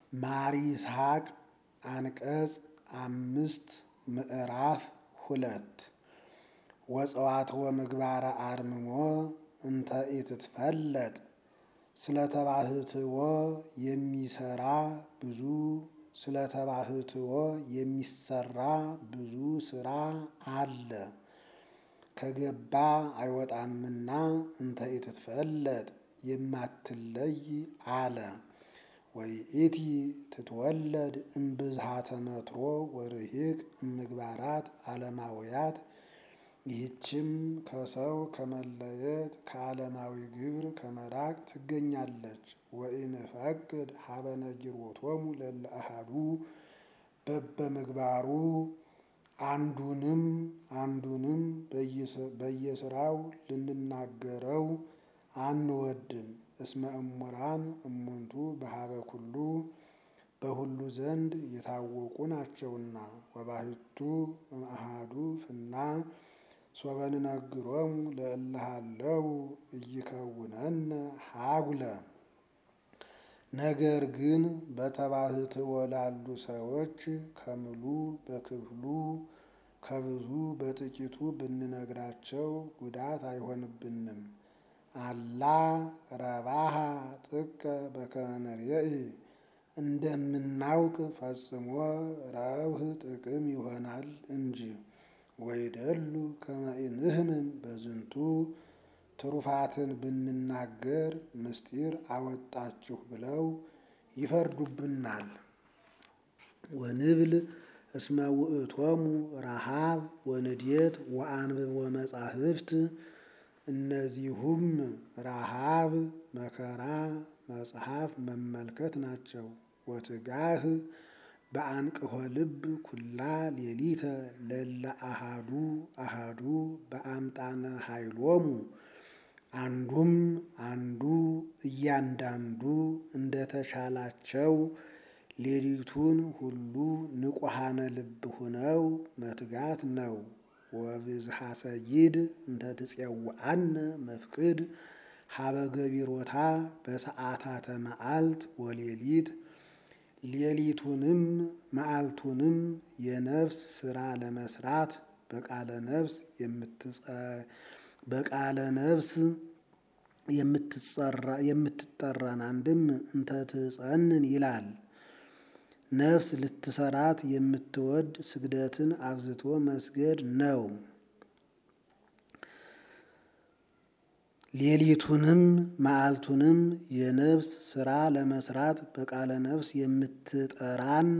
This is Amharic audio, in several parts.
ማር ይስሐቅ አንቀጽ አምስት ምዕራፍ ሁለት ወጸዋትወ ምግባረ አርምሞ እንተ ኢትትፈለጥ ስለ ተባህትዎ የሚሰራ ብዙ ስለ ተባህትዎ የሚሰራ ብዙ ስራ አለ ከገባ አይወጣምና እንተ ኢትትፈለጥ የማትለይ አለ። ወይእቲ ትትወለድ እምብዝሃ ተመትሮ ወርሂቅ እምግባራት ዓለማውያት ይህችም ከሰው ከመለየት ከዓለማዊ ግብር ከመራቅ ትገኛለች። ወኢንፈቅድ ሀበ ነጊሮቶሙ ለእለ አሐዱ በበምግባሩ አንዱንም አንዱንም በየስራው ልንናገረው አንወድም። እስመ እሙራን እሙንቱ በሀበ ኩሉ በሁሉ ዘንድ የታወቁ ናቸውና። ወባሕቱ እምአሐዱ ፍና ሶበ ንነግሮሙ ለእለ ሀለው ኢይከውነነ ሀጉለ። ነገር ግን በተባህትዎ ላሉ ሰዎች ከምሉ በክፍሉ ከብዙ በጥቂቱ ብንነግራቸው ጉዳት አይሆንብንም። አላ ረባሃ ጥቀ በከመ ንሬኢ እንደምናውቅ ፈጽሞ ረብህ ጥቅም ይሆናል እንጂ። ወይደሉ ከመ ኢንህምን በዝንቱ ትሩፋትን ብንናገር ምስጢር አወጣችሁ ብለው ይፈርዱብናል። ወንብል እስመ ውእቶሙ ረሃብ ወንድየት ወአንብቦ መጻሕፍት እነዚሁም ረሃብ መከራ መጽሐፍ መመልከት ናቸው። ወትጋህ በአንቅሖ ልብ ኩላ ሌሊተ ለእለ አሐዱ አሐዱ በአምጣነ ኃይሎሙ አንዱም አንዱ እያንዳንዱ እንደተቻላቸው ሌሊቱን ሁሉ ንቁሃነ ልብ ሁነው መትጋት ነው። ወብዝሃ ሰይድ እንተ ትጼውዐነ መፍቅድ ሀበ ገቢሮታ በሰዓታተ መዓልት ወሌሊት ሌሊቱንም መዓልቱንም የነፍስ ስራ ለመስራት በቃለ ነፍስ በቃለ ነፍስ የምትጠራን አንድም እንተ ትጸንን ይላል። ነፍስ ልትሰራት የምትወድ ስግደትን አብዝቶ መስገድ ነው። ሌሊቱንም መዓልቱንም የነፍስ ስራ ለመስራት በቃለ ነፍስ የምትጠራን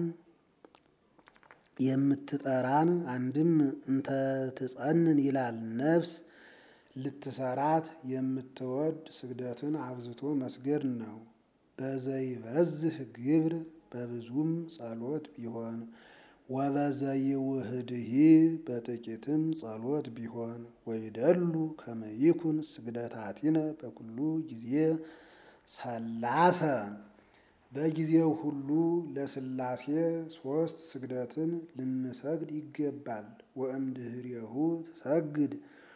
የምትጠራን አንድም እንተ ትጸንን ይላል። ነፍስ ልትሰራት የምትወድ ስግደትን አብዝቶ መስገድ ነው። በዘይበዝህ ግብር በብዙም ጸሎት ቢሆን ወበዘይውህድሂ በጥቂትም ጸሎት ቢሆን ወይደሉ ከመ ይኩን ስግደታቲነ በኩሉ ጊዜ ሰላሰ በጊዜው ሁሉ ለስላሴ ሶስት ስግደትን ልንሰግድ ይገባል። ወእምድህሬሁ ትሰግድ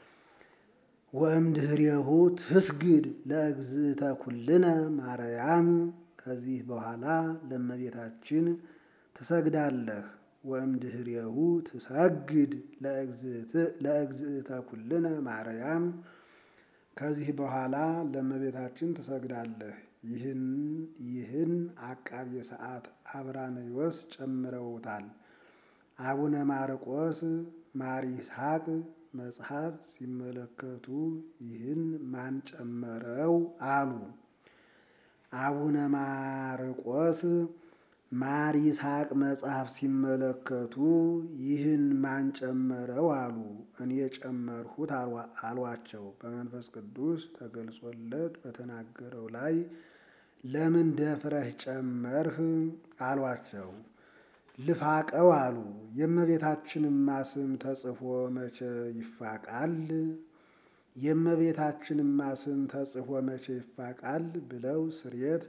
ወእምድህሬሁ ትስግድ ለእግዝእተ ኩልነ ማርያም ከዚህ በኋላ ለእመቤታችን ትሰግዳለህ። ወእምድህሬሁ ትሰግድ ለእግዝእተ ኩልነ ማርያም ከዚህ በኋላ ለእመቤታችን ትሰግዳለህ። ይህን አቃቤ ሰዓት አብራንዮስ ጨምረውታል። አቡነ ማርቆስ ማር ይስሐቅ መጽሐፍ ሲመለከቱ ይህን ማን ጨመረው አሉ። አቡነ ማርቆስ ማር ይስሐቅ መጽሐፍ ሲመለከቱ ይህን ማን ጨመረው አሉ። እኔ ጨመርሁት አሏቸው። በመንፈስ ቅዱስ ተገልጾለት በተናገረው ላይ ለምን ደፍረህ ጨመርህ አሏቸው። ልፋቀው አሉ። የእመቤታችንማ ስም ተጽፎ መቼ ይፋቃል? የእመቤታችንማ ስም ተጽፎ መቼ ይፋቃል? ብለው ስርየት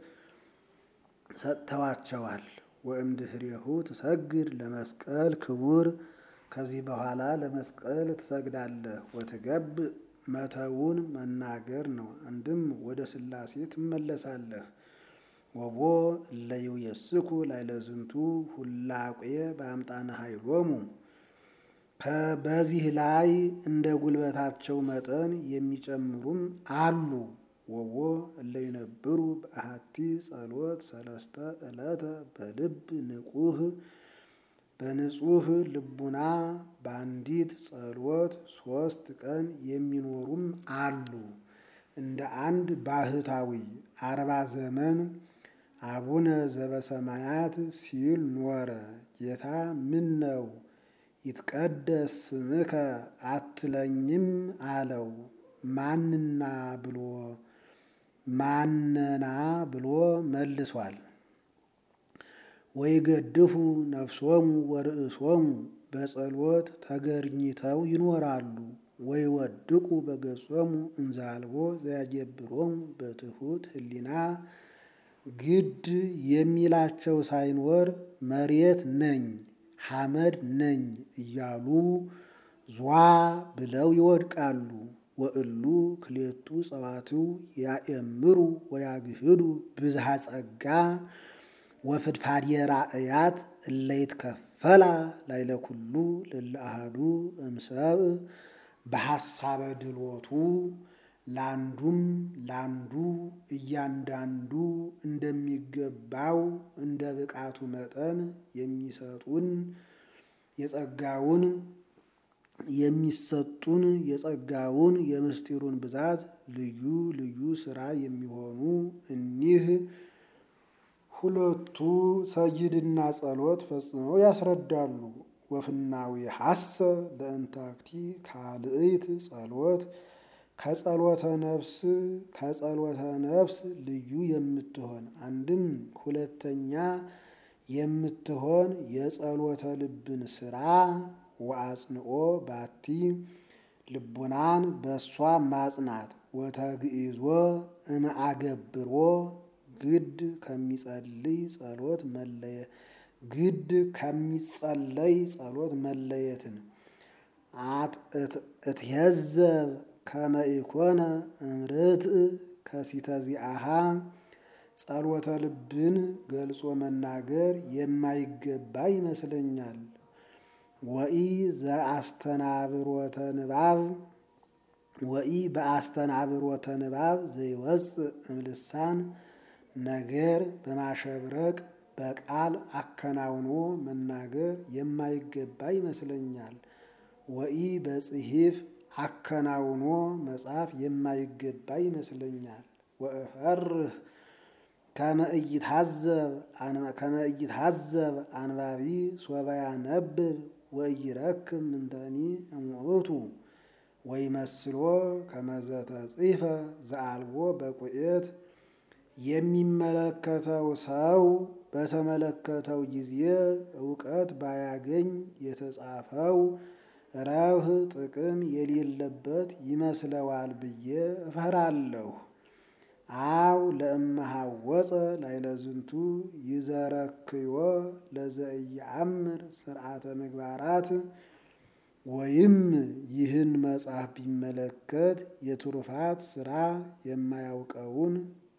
ሰጥተዋቸዋል። ወእምድህሬሁ ትሰግድ ለመስቀል ክቡር ከዚህ በኋላ ለመስቀል ትሰግዳለህ። ወትገብ መተውን መናገር ነው። አንድም ወደ ሥላሴ ትመለሳለህ። ወቦ እለዩ የስኩ ላይለዝንቱ ሁላቄ በአምጣነ ኃይሎሙ በዚህ ላይ እንደ ጉልበታቸው መጠን የሚጨምሩም አሉ። ወቦ እለይነብሩ በአሐቲ ጸሎት ሰለስተ ዕለተ በልብ ንቁህ በንጹህ ልቡና በአንዲት ጸሎት ሶስት ቀን የሚኖሩም አሉ። እንደ አንድ ባህታዊ አርባ ዘመን አቡነ ዘበሰማያት ሲል ኖረ። ጌታ ምን ነው ይትቀደስ ስምከ አትለኝም አለው። ማንና ብሎ ማነና ብሎ መልሷል። ወይ ገድፉ ነፍሶሙ ወርእሶሙ በጸሎት ተገርኝተው ይኖራሉ። ወይ ወድቁ በገጾሙ እንዛልቦ ዘያጀብሮሙ በትሑት ህሊና ግድ የሚላቸው ሳይኖር መሬት ነኝ ሐመድ ነኝ እያሉ ዟ ብለው ይወድቃሉ። ወእሉ ክሌቱ ጸዋትው ያእምሩ ወያግህዱ ብዝሃ ጸጋ ወፍድፋድ የራእያት እለይትከፈላ ላይለ ኩሉ ልለ አሐዱ እምሰብ በሐሳበ ድሎቱ ላንዱም ላንዱ እያንዳንዱ እንደሚገባው እንደ ብቃቱ መጠን የሚሰጡን የጸጋውን የሚሰጡን የጸጋውን የምስጢሩን ብዛት ልዩ ልዩ ስራ የሚሆኑ እኒህ ሁለቱ ሰይድና ጸሎት ፈጽመው ያስረዳሉ። ወፍናዊ ሐሰ ለእንታክቲ ካልእት ጸሎት ከጸሎተ ነፍስ ከጸሎተ ነፍስ ልዩ የምትሆን አንድም ሁለተኛ የምትሆን የጸሎተ ልብን ስራ ወአጽንኦ ባቲ ልቡናን በእሷ ማጽናት ወተግኢዞ እምአገብሮ ግድ ከሚጸልይ ጸሎት መለየ ግድ ከሚጸለይ ጸሎት መለየትን እትሄዘብ ከመ ኢኮነ እምርትዕ ከሲተዚአሃ ጸሎተ ልብን ገልጾ መናገር የማይገባ ይመስለኛል። ወኢ ዘአስተናብሮተ ንባብ ወኢ በአስተናብሮተ ንባብ ዘይወፅእ እምልሳን ነገር በማሸብረቅ በቃል አከናውኖ መናገር የማይገባ ይመስለኛል። ወኢ በጽሒፍ አከናውኖ መጻፍ የማይገባ ይመስለኛል። ወእፈርህ ከመ ኢይትሐዘብ አንባቢ ሶበ ያነብብ ወኢይረክብ ምንተኒ እሙእቱ ወይመስሎ ከመ ዘተጽሕፈ ዘአልቦ በቁኤት የሚመለከተው ሰው በተመለከተው ጊዜ እውቀት ባያገኝ የተጻፈው ረብህ ጥቅም የሌለበት ይመስለዋል ብዬ እፈራለሁ። አው ለእመሃወፀ ላይለዝንቱ ይዘረክዮ ለዘኢየአምር ስርዓተ ምግባራት ወይም ይህን መጽሐፍ ቢመለከት የትሩፋት ስራ የማያውቀውን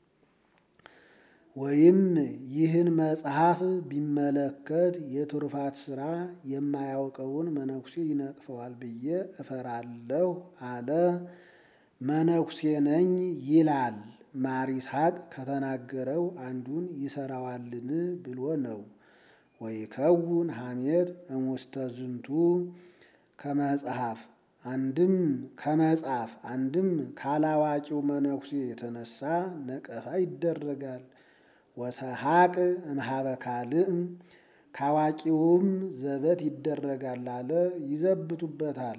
ወይም ይህን መጽሐፍ ቢመለከት የትሩፋት ስራ የማያውቀውን መነኩሴ ይነቅፈዋል ብዬ እፈራለሁ አለ። መነኩሴ ነኝ ይላል። ማር ይስሐቅ ከተናገረው አንዱን ይሰራዋልን ብሎ ነው። ወይከውን ሐሜት እሙስተ ዝንቱ ከመጽሐፍ አንድም ከመጽሐፍ አንድም ካላዋቂው መነኩሴ የተነሳ ነቀፋ ይደረጋል። ወሰሐቅ እምኀበ ካልእ ካዋቂውም ዘበት ይደረጋል አለ ይዘብቱበታል።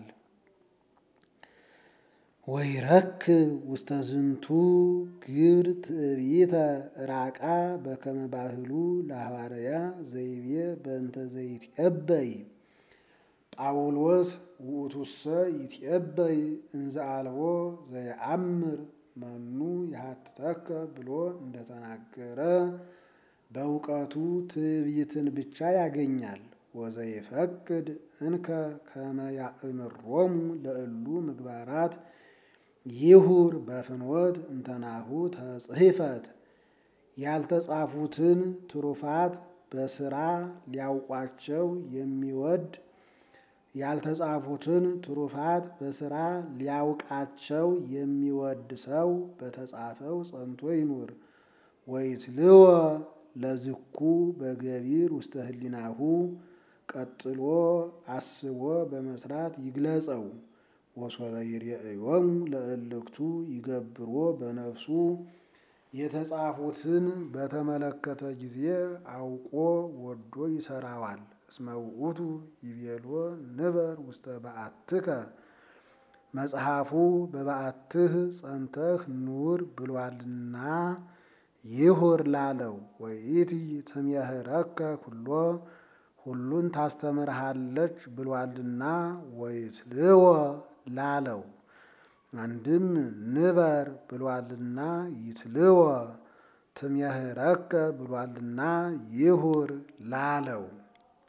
ወይረክብ ውስተ ዝንቱ ግብር ትዕቢተ ራቃ በከመ ባህሉ ለሐዋርያ ዘይቤ በእንተ ዘይትዔበይ ጳውሎስ ውእቱሰ ይትዔበይ እንዘ አልቦ ዘየአምር መኑ ይሃትተከ ብሎ እንደተናገረ በእውቀቱ ትዕቢትን ብቻ ያገኛል። ወዘይፈቅድ እንከ ከመ ያእምሮሙ ለእሉ ምግባራት ይሁር በፍኖት እንተናሁ ተጽሕፈት ያልተጻፉትን ትሩፋት በስራ ሊያውቋቸው የሚወድ ያልተጻፉትን ትሩፋት በስራ ሊያውቃቸው የሚወድ ሰው በተጻፈው ጸንቶ ይኑር። ወይትልወ ለዝኩ በገቢር ውስተ ህሊናሁ ቀጥሎ አስቦ በመስራት ይግለጸው። ወሶበ ይሬእዮሙ ለእልክቱ ይገብሮ በነፍሱ የተጻፉትን በተመለከተ ጊዜ አውቆ ወዶ ይሰራዋል። እስመ ውእቱ ይቤሎ ንበር ውስተ በዓትከ መጽሐፉ በበዓትህ ጸንተህ ኑር ብሏልና ይሁር ላለው ወይእቲ ትሜህረከ ኩሎ ሁሉን ታስተምርሃለች ብሏልና ወይትልወ ላለው አንድም ንበር ብሏልና ይትልወ ትሜህረከ ብሏልና ይሁር ላለው